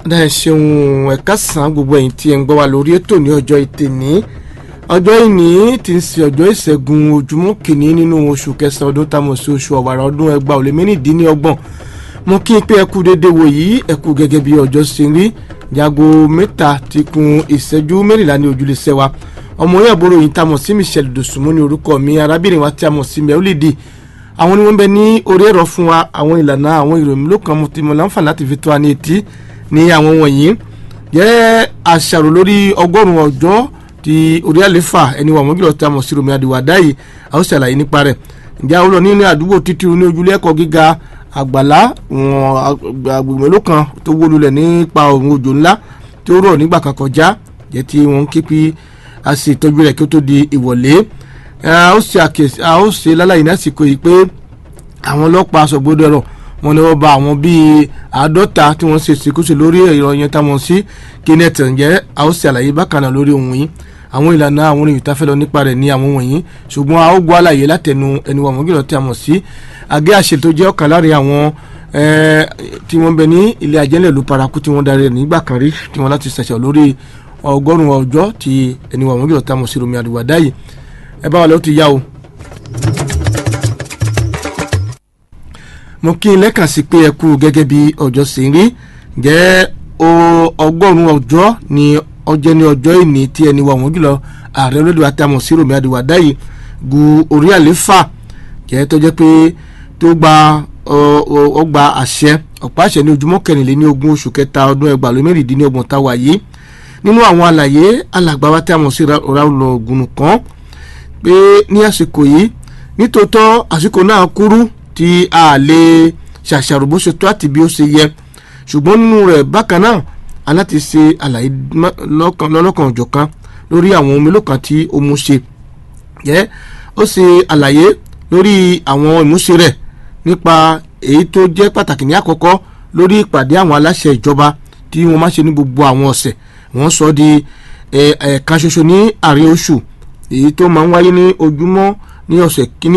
dá ẹ ṣeun ẹ̀ka sàn gbogbo ẹ̀yin tí ẹ ń gbọ́ wa lórí ètò ní ọjọ́ ìtẹ̀ní ọjọ́ ìní ti ń ṣe ọjọ́ ìṣẹ́gun ojúmọ́ kìíní nínú oṣù kẹsàn-án ọdún táwọn sí oṣù ọ̀wàrà ọdún ẹgbàá ò lé mẹ́rìndínlọ́gbọ̀n mo kí n pé ẹ kú dédé wò yìí ẹ kú gẹ́gẹ́ bí ọjọ́ ṣe rí jago mẹ́ta ti kun ìṣẹ́jú mẹ́rìnlá ní ojúlé ṣẹ́ wa ọmọ orí àbúrò yìí tá a mọ̀ sí Michelle Dosùnmù ní orúkọ mi arábìnrin wa tí a mọ̀ sí mẹ́wúlìdì àwọn ni wọ́n bẹ ní orí ẹ̀rọ fún wa àwọn ìlànà àwọn ìròyìn ló kan mo ti mọ̀ láǹfààní láti fi tó wa ní etí ní àwọn wọ̀nyí jẹ́ àṣàrò lórí ọgọ́rùn-ún ọjọ́ ti orí àlefa ẹni wà mọ́gìlọ́ tí a mọ̀ sí Romi Adiwada yìí a ó ṣàlàyé nípa rẹ̀ ǹjẹ́ àwọn olóòní ní àdúgbò títí ní ojúlé ẹ̀kọ́ gíga àgbàlá agbègbè ló kan tó wó lulẹ̀ nípa òun òjò ńlá tó rọ̀ nígbà kan kọjá jẹ́ tí wọ́n ń ké pé a sì tọ́jú rẹ̀ kí ó tó di ìwọ̀lé a ó ṣe àkèsí a ó ṣe lálàyé ní àsìkò yìí pé àwọn ọlọ́pàá aṣọ́gbódọ̀rọ̀ wọn ni wọ́n bá àwọn bíi àádọ́ta tí wọ́n ṣe ìṣekúṣe lórí ẹ̀rọ yẹn táwọn sí kenneth ǹjẹ́ a ó ṣe àlàyé bákan náà lórí ohun yìí àwọn ìlànà àwọn orin ìtafẹ́ lọ nípa rẹ̀ ní àwọn wọ̀nyí ṣùgbọ́n a ó gbọ́ àlàyé látẹnu ẹni wà mọ́gìlọ́ tí a mọ̀ sí àgé àṣẹ tó jẹ́ ọ̀kan láàrin àwọn tí wọ́n bẹ ní ilé ajẹ́lẹ̀ ló paraku tí wọ́n darí rẹ̀ nígbà kan rí tí wọ́n láti ṣẹ̀ṣẹ̀ lórí ọgọ́rùn-ún ọjọ́ tí ẹni wà mọ́gìlọ́ tí a mọ̀ sí Romi Adiwada yìí ẹ bá wa lọ́ọ́ ti yá o. mo kí n lẹ́kàn sí pé ẹ kú gẹ́gẹ́ bí ọjọ́ sì ń rí jẹ́ ọgọ́rùn-ún ọjọ́ ni ọjọ́ ní ọjọ́ ìní tí ẹni wà wọ́n jùlọ ààrẹ olódò àtàmọ̀ sí Romi Adiwada yìí gu orí àléfà jẹ́ tó jẹ́ pé tó gba ọgbà àṣẹ ọ̀pá àṣẹ ní ojúmọ́ kẹrìnléní ogún oṣù kẹta ọdún ẹgbàá lé mẹ́rìndínlọ́gbọ̀n táwa yìí nínú àwọn àlàyé alàgbà wa tí a mọ̀ sí Ráúlọ̀ Ògùnù kan pé ní àsìkò yìí nítòótọ́ àsìkò náà kúrú tí a lè ṣàṣàrò bó ṣe tó àti bí ó ṣe yẹ ṣùgbọ́n nínú rẹ̀ bákan náà aláti ṣe àlàyé lọ́lọ́kan òjọ̀kan lórí àwọn ohun mélòó kan tí ó mú ṣe yẹ ó ṣe àlàyé lórí àwọn ìmúṣe rẹ̀ nípa èyí tó jẹ́ pàtàkì ní àkọ́kọ́ lórí ìpàdé àwọn aláṣẹ ìjọba tí wọ́n máa ṣe ní gbogbo àwọn ọ̀sẹ̀ wọ́n sọ di ẹ̀ẹ̀kan ṣoṣo ní àárín oṣù èyí tó máa ń wáyé ní ojúmọ́ ní ọ̀sẹ̀ kínní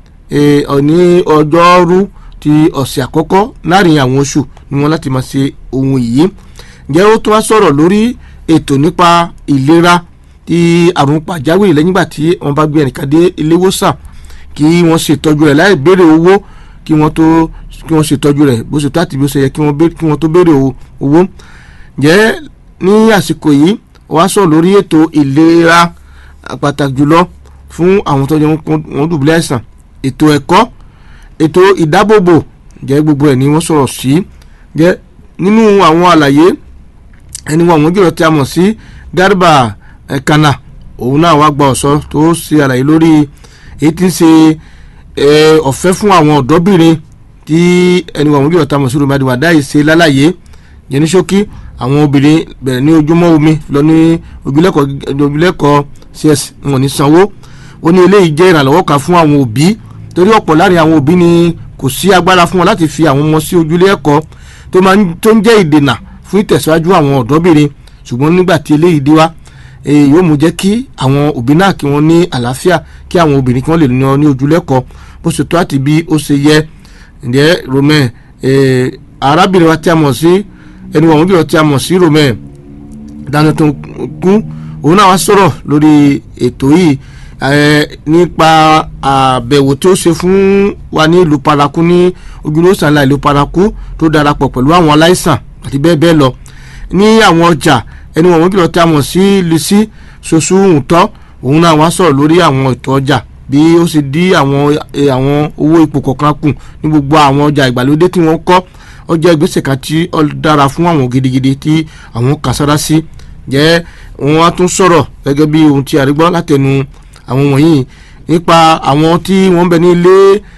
ní ọjọ́rú ti ọ̀sẹ̀ àkọ́kọ́ láàrin àwọn oṣù ni wọ́n láti máa ṣe ohun yìí ǹjẹ́ ó tún wá sọ̀rọ̀ lórí ètò nípa ìlera ti àrùn pàjáwìrì lẹ́yìn ìgbà tí wọ́n bá gbé ẹnìkan dé ilé ìwòsàn kí wọ́n ṣètọ́jú rẹ̀ láì béèrè owó kí wọ́n tó kí wọ́n ṣètọ́jú rẹ̀ bó ṣe tó àti bí ó ṣe yẹ kí wọ́n tó béèrè owó ǹjẹ́ ní àsìkò yìí wọ́n á sọ̀rọ̀ lórí ètò ìlera pàtàkì jùlọ fún àwọn tó yẹ wọ́n dùbúlẹ̀ àìsàn ètò ẹ̀kọ́ ètò ìdábòbò jẹ́ gbogbo ẹ̀ ni wọ́n sọ̀rọ̀ sí jẹ́ nínú àwọn àlàyé ẹni wọn àwọn jùlọ tí a mọ̀ sí Garba Kana òun náà wá gba ọ̀sọ́ tó ṣe àlàyé lórí èyí tí ń ṣe ọ̀fẹ́ fún àwọn ọ̀dọ́bìnrin tí ẹni wọn àwọn jùlọ tí a mọ̀ sí Romi Adiwada yìí ṣe lálàyé yẹn ní ṣókí àwọn obìnrin bẹ̀rẹ̀ ní ojúmọ́ omi lọ ní ojúlẹ́kọ̀ọ́ cs wọn ní sanwó ó ní eléyìí jẹ́ ìrànlọ́wọ́ kan fún àwọn òbí torí ọ̀pọ̀ láàrin àwọn òbí ni kò sí agbára fún wọn láti fi àwọn ọmọ sí ojúlé ẹ̀kọ́ tó máa ń tó ń jẹ́ ìdènà fún ìtẹ̀síwájú àwọn ọ̀dọ́bìnrin ṣùgbọ́n nígbà tí eléyìí dé wá yóò mú jẹ́ kí àwọn òbí náà kí wọ́n ní àlàáfíà kí àwọn obìnrin kí wọ́n lè lọ ní ojúlé ẹ̀kọ́ bó ṣe tó àti bí ó ṣe yẹ ǹjẹ́ Romi arábìnrin wa tí a mọ̀ sí ẹni wọ̀n jùlọ tí a mọ̀ sí Romi dáná tó kú òun náà wá sọ̀rọ̀ lórí ètò yìí nípa àbẹ̀wò tí ó ṣe fún wa ní ìlú paraku ní ojúlówósàn ńlá ìlú paraku tó darapọ̀ pẹ̀lú àwọn aláìsàn àti bẹ́ẹ̀ bẹ́ẹ̀ lọ ní àwọn ọjà ẹni wọ̀n kìlọ̀ tí a mọ̀ sí lisi ṣoṣù ǹtọ́ òun náà wá sọ̀rọ̀ lórí àwọn ètò ọjà bí ó ṣe dí àwọn àwọn owó ipò kọ̀ọ̀kan kù ní gbogbo àwọn ọjà ìgbàlódé tí wọ́n kọ́ ọjà ìgbésẹ̀ kan tí ó dára fún àwọn gidigidi tí àwọn kà sára sí jẹ́ wọ́n á tún sọ̀rọ̀ gẹ́gẹ́ bí ohun tí a rí gbọ́ látẹnu àwọn wọ̀nyí nípa àwọn tí wọ́n bẹ ní ilé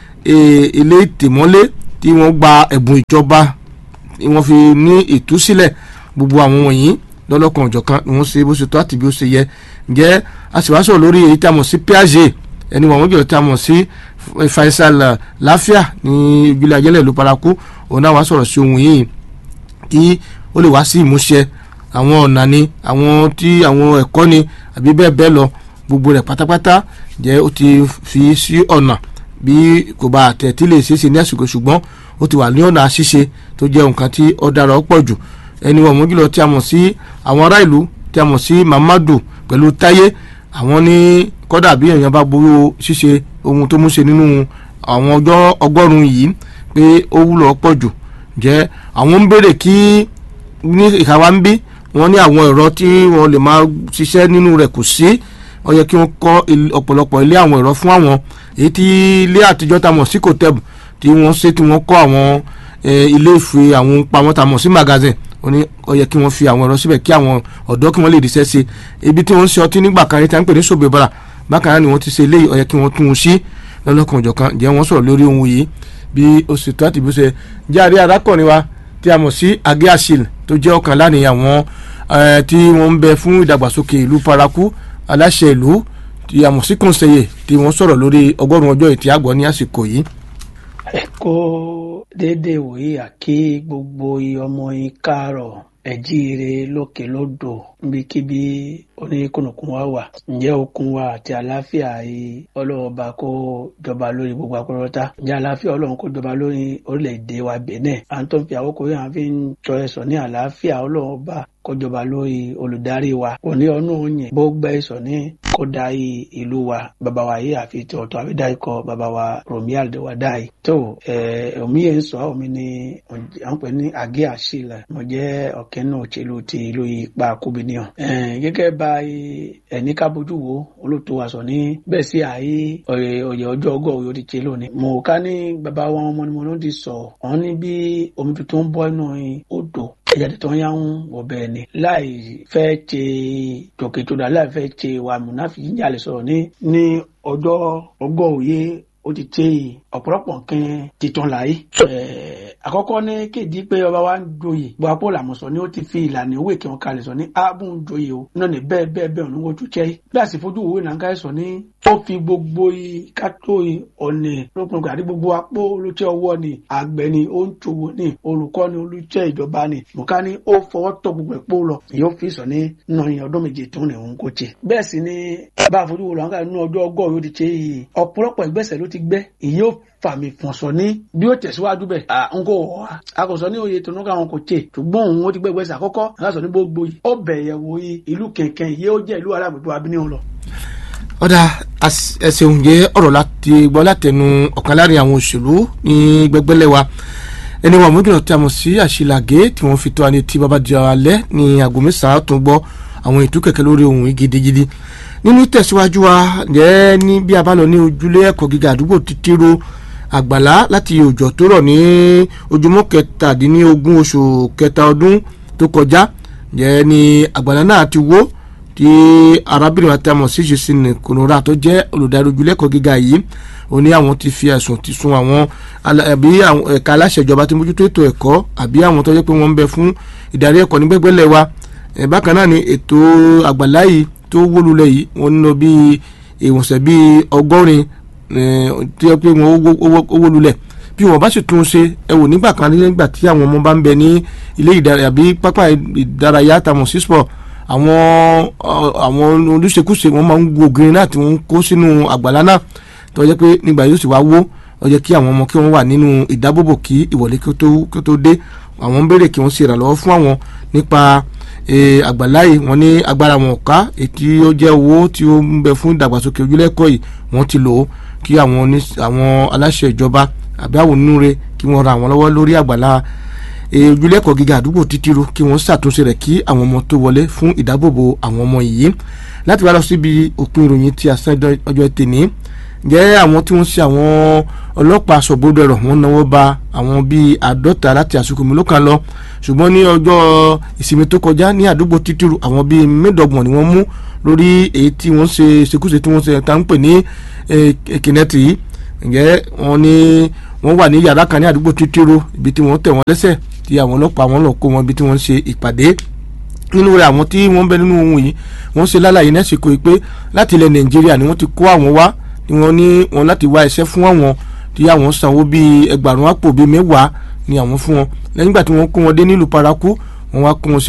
ilé ìtìmọ́lé tí wọ́n gba ẹ̀bùn ìjọba wọ́n fi ní ìtúsílẹ̀ gbogbo àwọn wọ̀nyí lọ́lọ́kan ọ̀jọ̀kan ni wọ́n ṣe bó ṣe tó àti bí ó ṣe yẹ ǹjẹ́ a sì wá sọ̀rọ̀ lórí èyí tí a mọ̀ sí Piaget ẹni wọ̀n jọ̀rọ̀ tí a mọ̀ sí Faisal Láfíà ní ìbílẹ̀ ajẹ́lẹ̀ ló paraku òun náà wá sọ̀rọ̀ sí ohun yìí kí ó lè wá sí ìmúṣẹ àwọn ọ̀nà ni àwọn tí àwọn ẹ̀kọ́ ni àbí bẹ́ẹ̀ bẹ́ẹ̀ lọ gbogbo rẹ̀ pátápátá jẹ́ ó ti fi sí ọ̀nà bí kò bá àtẹ̀tí lè ṣeéṣe ní àsìkò ṣùgbọ́n ó ti wà ní ọ̀nà àṣìṣe tó jẹ́ nǹkan tí ó dára ó pọ̀ jù ẹni wọ̀n mú jùlọ tí a mọ̀ sí àwọn ará ìlú tí a mọ̀ sí Mamadu pẹ̀lú Táyé àwọn ní kọ́dà bí èèyàn bá gbowó ṣíṣe ohun tó mú ṣe nínú àwọn ọjọ́ ọgọ́rùn-ún yìí pé ó wúlò pọ̀ jù jẹ́ àwọn ń béèrè kí ní ìhàwá ń bí wọ́n ní àwọn ẹ̀rọ tí wọ́n lè máa ṣiṣẹ́ nínú rẹ̀ kò sí ó yẹ kí wọ́n kọ́ ọ̀pọ̀lọpọ̀ ilé àwọn ẹ̀rọ fún àwọn èyí tí ilé àtijọ́ ta mọ̀ sí kòtẹ́bù tí wọ́n ṣe tí wọ́n kọ́ àwọn ilé ìfẹ́ àwọn pamọ́ ta mọ̀ sí magazine ó ní ó yẹ kí wọ́n fi àwọn ẹ̀rọ síbẹ̀ kí àwọn ọ̀dọ́ kí wọ́n lè ríṣẹ́ ṣe ibi tí wọ́n ń ṣe ọtí nígbà kan tí wọ́n ń pè ní ṣòbẹ̀bàrà bákan náà ni wọ́n ti ṣe eléyìí ó yẹ kí wọ́n tún un sí lọ́lọ́kan òjọ̀kan jẹ́ wọ́n sọ̀rọ̀ lórí ohun yìí bí ó sì tó àti bí ó ṣe jáde arákùnrin wa tí a mọ̀ sí agé àṣìl tó jẹ́ ọ̀kan láàrin àwọn tí wọ́n ń bẹ fún ìdàgbàsókè ìlú paraku aláṣẹ ìlú tí a mọ̀ sí kòǹsẹ̀yẹ tí wọ́n sọ̀rọ̀ lórí ọgọ́rùn-ún ọjọ́ ìtì àgbọ̀ ní àsìkò yìí. ẹ kó déédéé wòye àkí gbogbo ọmọ yín káàárọ̀ ẹ̀jíire lókè lódò níbikíbi oníkùnùkùn wa wà ǹjẹ́ okun wa àti àlàáfíà yìí ọlọ́ọ̀ba kó jọba lórí gbogbo akọ́rọ́tà ǹjẹ́ àlàáfíà ọlọ́run kó jọba lórí orílẹ̀-èdè wa Benin à ń tó ń fi àwòkọ́ yìí à ń fi ń tọ́ ẹ̀sọ́ ní àlàáfíà ọlọ́ọ̀ba kó jọba lórí olùdarí wa òní ọ̀nà òyìn bó gbẹ́ ẹ̀sọ́ ní kó darí ìlú wa bàbá wa yìí àfi tí ọ̀tọ̀ àfi dá ikọ̀ bàbá wa Romial de wa dá yìí tó omi yẹn sọ omi ni à ń pè ní àgé àṣìlẹ̀ mo jẹ́ ọ̀kẹ́ náà òṣèlú ti ìlú ipa kúbìnìyàn gẹ́gẹ́ bá ẹni ká bójú wo olóòtú wa sọ ní bẹ́ẹ̀ sí àyè ọ̀yẹ̀ ọjọ́ ọgọ́ òyò ti ṣe lónìí. mo ká ní bàbá wọn ọmọ ni mo ló ti sọ ọ́n ní bí omi tuntun ń bọ́ inú odò ẹ̀yà tó ń yáwó ọbẹ̀ ni láì fẹ́ ṣe tòkètòdà láì fẹ́ ṣe wà múnáfi jíjà lè sọ̀rọ̀ ní ní ọjọ́ ọgọ́ òye ó ti ṣe ọ̀pọ̀lọpọ̀ nǹkan titun láyé. àkọ́kọ́ ní kéde pé ọba wa ń joyè bó apó làmùsọ ni ó ti fi ìlànà òwe kí wọ́n kalẹ̀ sọ ní ábùn ń joyè o náà ní bẹ́ẹ̀ bẹ́ẹ̀ bẹ́ẹ̀ òní wojú jẹ́ bí a sì fojú òwe náà ń ká sọ ní ó fi gbogbo kátó ọ̀nà lópin àti gbogbo apó olùtẹ́ ọwọ́ ni àgbẹ̀ ni ó ń ṣòwò ni olùkọ́ ni olùtẹ́ ìjọba ni mọ̀ká ni ó fọwọ́ tọ́ gbogbo ẹ̀pọ̀ lọ yóò fi sọ ní nọ̀yìn ọdún méje tó ní òun kò ṣe. bẹ́ẹ̀ sì ni bá a fojú wo làwọn kan nínú ọjọ́ ọgọ́ yóò ti ṣe yìí ọ̀pọ̀lọpọ̀ ìgbésẹ̀ ló ti gbẹ́ èyí ó fàmì fọ̀nsọ̀ ní bí ó tẹ̀síwájú bẹ̀ à ń kó wọ̀ wá a kò sọ ní oyè tó nígbà wọn kò tè ṣùgbọ́n òun ó ti gbẹ́gbẹ́ sí àkọ́kọ́ a sọ ní gbogbo yìí ó bẹ̀yẹ̀ wò yìí ìlú kẹ̀kẹ́ yìí ó jẹ́ ìlú alágbègbè abínú lọ. ọ̀dà ẹsẹ̀ òǹjẹ́ ọ̀rọ̀ láti gbọ́ látẹnu ọ̀kan láàrin àwọn òṣèlú ní gbẹgbẹ́lẹ̀ wa ẹni wọn mọ́jọ́ tí a mọ̀ sí àṣìlàgé tí wọ́n fi tó àní tí bàbá di alẹ́ ní aago mẹ́sàn-án tó gbọ́ àwọn ètò kẹ̀kẹ́ lórí ohun gidigidi nínú tẹ̀síwájú wa jẹ́ ní bí a bá lọ ní ojúlé ẹ̀kọ́ gíga àdúgbò títíró àgbàlá láti òjò tó rọ̀ ní ojúmọ́ kẹtàdínlógún oṣù kẹta ọdún tó kọjá jẹ́ ní àgbàlá náà ti wó tí arábìnrin àti àmọ̀ sí jùsìn kònóra tó jẹ́ olùdarí ojúlé ẹ̀kọ́ gíga yìí ó ní àwọn ti fi ẹ̀sùn ti sun àwọn àbí ẹ̀ka aláṣẹ ìjọba tí mójútó ètò ẹ̀kọ́ àbí àwọn tó jẹ́ pé wọ́n ń bẹ fún ìdarí ẹ̀kọ́ ní gbẹ́gbẹ́lẹ̀ wa bákan náà ni ètò àgbàlá yìí tó wó lulẹ̀ yìí wọ́n ń lọ bí ìwọ̀nsẹ̀ bí ọgọ́rin tí wọ́n pé wọ́n ó wó lulẹ̀ bí wọ́n bá sì tún un ṣe ẹ wò nígbà kan nígbà tí àwọn ọmọ bá ń bẹ ní ilé ìdárayá àbí pápá ìdárayá tàmọ̀ sí sport àwọn àwọn olùṣekúṣe wọn máa ń wo ògiri náà tí wọ́n ń kó sínú àgbàlá náà tó jẹ́ pé nígbà yóò sì wá wó ó jẹ́ kí àwọn ọmọ kí wọ́n wà nínú ìdábòbò kí ìwọlé kí ó tó dé àwọn ń béèrè kí wọ́n ṣe ìrànlọ́wọ́ fún àwọn nípa àgbàlá yìí wọ́n ní agbára wọn ká ètí ó jẹ́ owó tí ó ń bẹ fún ìdàgbàsókè ojúlẹ̀kọ́ yìí wọ́n ti lò ó kí àwọn aláṣẹ ìjọba àbí àwọn onúure kí wọ́n ra àwọn lọ́wọ́ lórí àgbàlá ojúlẹ̀kọ́ gíga àdúgbò títírú kí wọ́n ṣàtúnṣe rẹ̀ kí àwọn ọmọ tó wọlé fún ìdábòbò àwọn ọmọ yìí láti wá lọ síbi òpin ìròyìn tí a sàn ọjọ́ tèmi jẹ́ àwọn tí wọ́n ṣe àwọn ọlọ́pàá aṣọ́bodè ẹ̀rọ wọn náwó ba àwọn bíi àádọ́ta láti àsìkò mi ló kàn lọ ṣùgbọ́n ní ọjọ́ ìsinmi tó kọjá ní àdúgbò títúrù àwọn bíi mẹ́ẹ̀ẹ́dọ́gbọ̀n ni wọ́n mú lórí èyí tí wọ́n ṣe ṣekúṣe tí wọ́n ṣe tá ń pè ní kìnẹ́tì yìí ǹjẹ́ wọ́n ní wọ́n wà ní yàrá kan ní àdúgbò títúrù ibi tí wọ́n tẹ̀ wọ́n lẹ́sẹ̀ tí àwọn ọlọ́pàá wọn lọ kó wọn ibi tí wọ́n ṣe ìpàdé nínú rẹ̀ àwọn tí wọ́n bẹ nínú ohun yìí wọ́n ṣe lálàyé nẹ́sìkò yìí pé láti ilẹ̀ nàìjíríà ni wọ́n ti kó àwọn wá ni wọ́n ní wọn láti wá iṣẹ́ fún àwọn tí àwọn sanwó bíi ẹgbàrún àpò bíi mẹ́wàá ni àwọn fún wọn lẹ́yìn ìgbà tí wọ́n kó wọn dé nílùú paraku wọ́n wá kó wọn sí